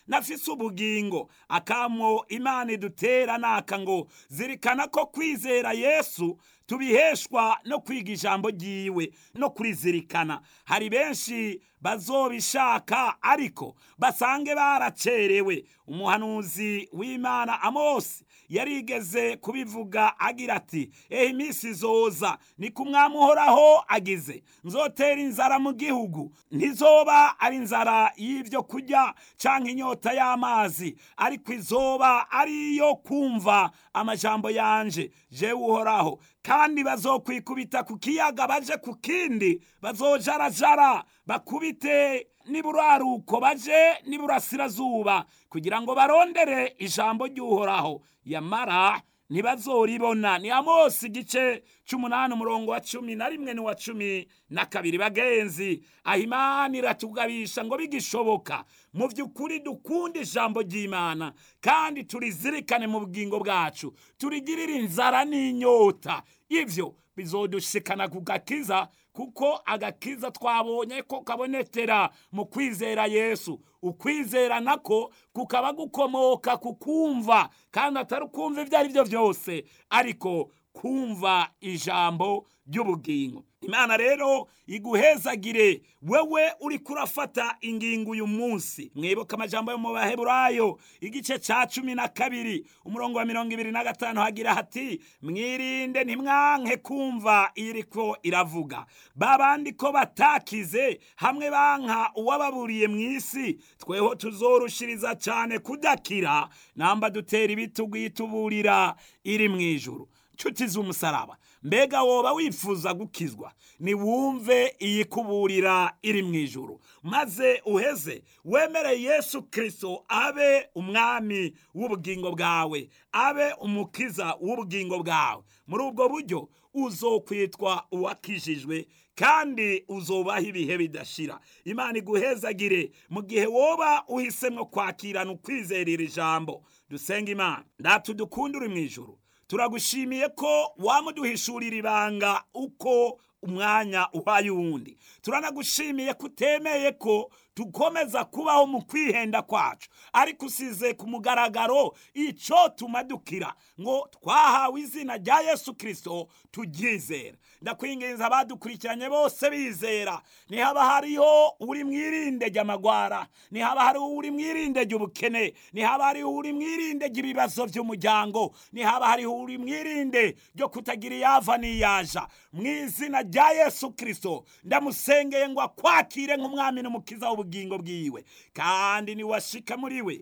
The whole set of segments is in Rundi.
nafise ubugingo akamo imana idutera naka ngo zirikana ko kwizera yesu tubiheshwa no kwiga ijambo ryiwe no kurizirikana hari benshi bazobishaka ariko basange baracerewe umuhanuzi w'imana amosi yarigeze kubivuga agira ati ehe iminsi izoza ni ku mwami uhoraho agize nzotera inzara mu gihugu ntizoba ari inzara y'ibyo kurya cyangwa inyota y'amazi ariko izoba ari iyo kumva amajambo yanje jewe uhoraho kandi bazokwikubita ku kiyaga baje ku kindi bazojarajara bakubite n'iburaruko baje n'iburasirazuba kugira ngo barondere ijambo ry'uhoraho yamara ntibazoribona ni amosi igice c'umunani umurongo wa cumi na rimwe n'uwa cumi na kabiri bagenzi aho imana iratugabisha ngo bigishoboka mu by'ukuri dukunda ijambo ry'imana kandi turizirikane mu bugingo bwacu turigirire inzara n'inyota ibyo bizodushikana ku gakiza kuko agakiza twabonye ko kabonekera mu kwizera yesu ukwizera nako kukaba gukomoka ku kumva kandi atari ukumva ibyo ari byo byose ariko kumva ijambo ry'ubugingo imana rero iguhezagire wewe uri kurafata ingingo uyu munsi mwibuka amajambo yo mu baheburayo igice cya cumi na kabiri umurongo wa mirongo ibiri na gatanu hagira hati mwirinde ntimwanke kumva iriko iravuga babandi ko batakize hamwe banka uwababuriye mu isi tweho tuzorushiriza cyane kudakira namba dutera ibitugu yituburira iri mu ijuru nshuti z'umusaraba mbega woba wifuza gukizwa niwumve iyikuburira iri mu ijuru maze uheze wemere yesu kirisito abe umwami w'ubugingo bwawe abe umukiza w'ubugingo bwawe muri ubwo buryo uzokwitwa uwakijijwe kandi uzobaho ibihe bidashira imana iguhezagire mu gihe woba uhisemo kwakirana ukwizerera ijambo dusenga imana ndatu dukunda uri mu ijuru turagushimiye ko wamuduhishurira ibanga uko umwanya uhaye uwundi turanagushimiye ko utemeye ko dukomeza kubaho mu kwihenda kwacu ariko usize ku mugaragaro icyo tumadukira ngo twahawe izina rya yesu kirisito turyizera ndakwinginza abadukurikiranye bose bizera nihaba hariho uri mwirinde ry'amagwara nihaba hariho uri mwirinde ry'ubukene nihaba hariho uri mwirinde ry'ibibazo by'umuryango nihaba hariho uri mwirinde ryo kutagira iyava n'iyaja mu izina rya yesu kirisito ndamusengeye ngo akwakire nk'umwami n'umukiza w'ubugingo bwiwe kandi niwashika muri we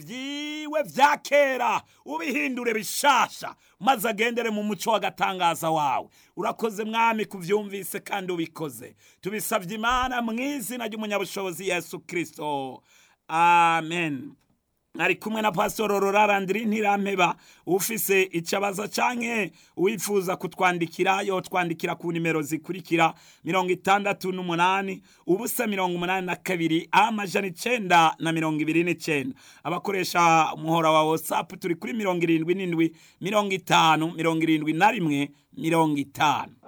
ibyiwe bya kera ubihindure bishasha maze agendere mu muco w'agatangaza wawe urakoze mwami kubyumvise kandi ubikoze tubisabye imana mu izina ry'umunyabushobozi yesu kirisito amen ari kumwe na pasitoro rurarandiri ntirampeba ufise icabaza canke wifuza kutwandikira yotwandikira ku nimero zikurikira mirongo itandatu n'umunani ubusa mirongo umunani na kabiri amajana icenda na mirongo ibiri n'icenda abakoresha umuhora wa whatsapp turi kuri mirongo irindwi n'indwi mirongo itanu mirongo irindwi na rimwe mirongo itanu